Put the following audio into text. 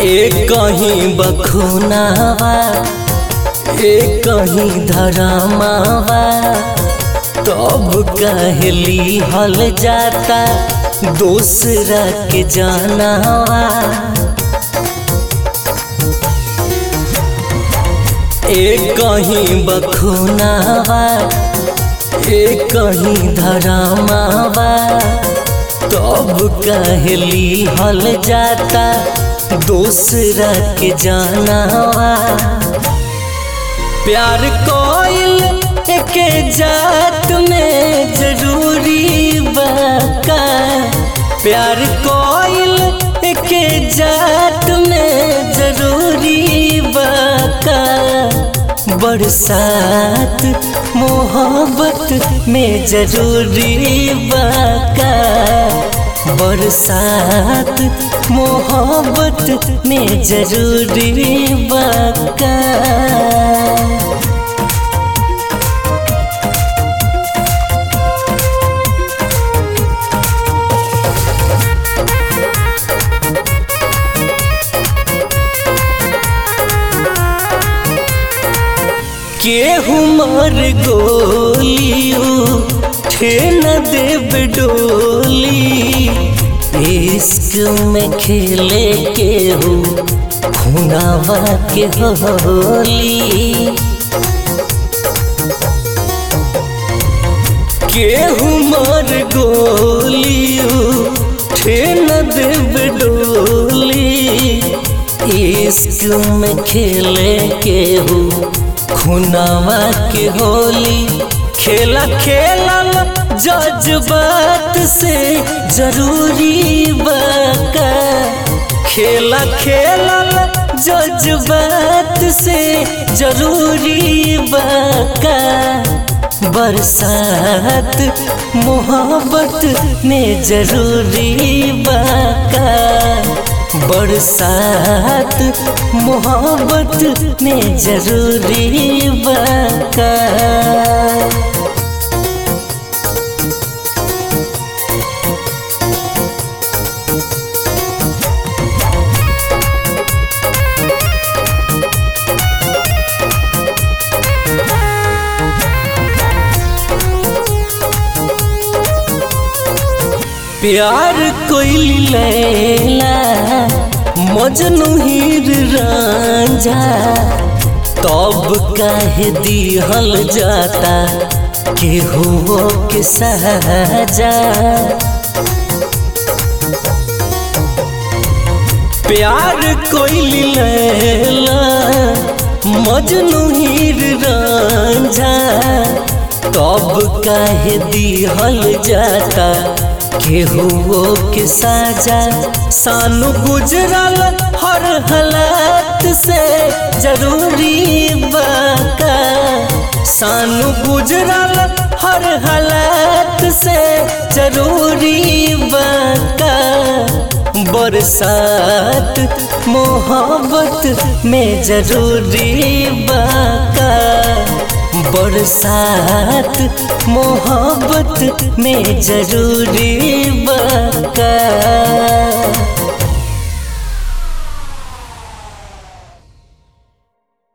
एक कहीं बखुनावा एक कहीं धरामावा तब कहली हल जाता दूसरा के जानावा एक कहीं बखुनावा एक कहीं धरामावा तब कहली हल जाता दूसरा के जानावा प्यार कोइल के जात में जरूरी बाका प्यार कोइल के जात में जरूरी बाका बरसात मोहब्बत में जरूरी बाका बरसात मोहब्बत में जरूरी बाका केहू मर गोलियो ठेन देव डोली इश्क में खेले केहू खुनावा के होली केहू मर गोलियो ठेन देव डोली इश्क में खेले केहू खुनावा के होली खेला खेलल जज्बात से जरूरी बाका खेला खेलल जज्बात से जरूरी बाका बरसात मोहब्बत में जरूरी बाका बरसात मोहब्बत में जरूरी बाका प्यार कोई लैला मजनू हीर रांझा तब काहे दिहल जाता केहू के सहजा प्यार कोई लैला मजनू हीर रांझा तब काहे दिहल जाता केहू के साजा सानू गुजरल हर हालात से जरूरी बाका सानू गुजरल हर हालात से जरूरी बाका बरसात मोहब्बत में जरूरी बाका बरसात मोहब्बत में जरूरी बाका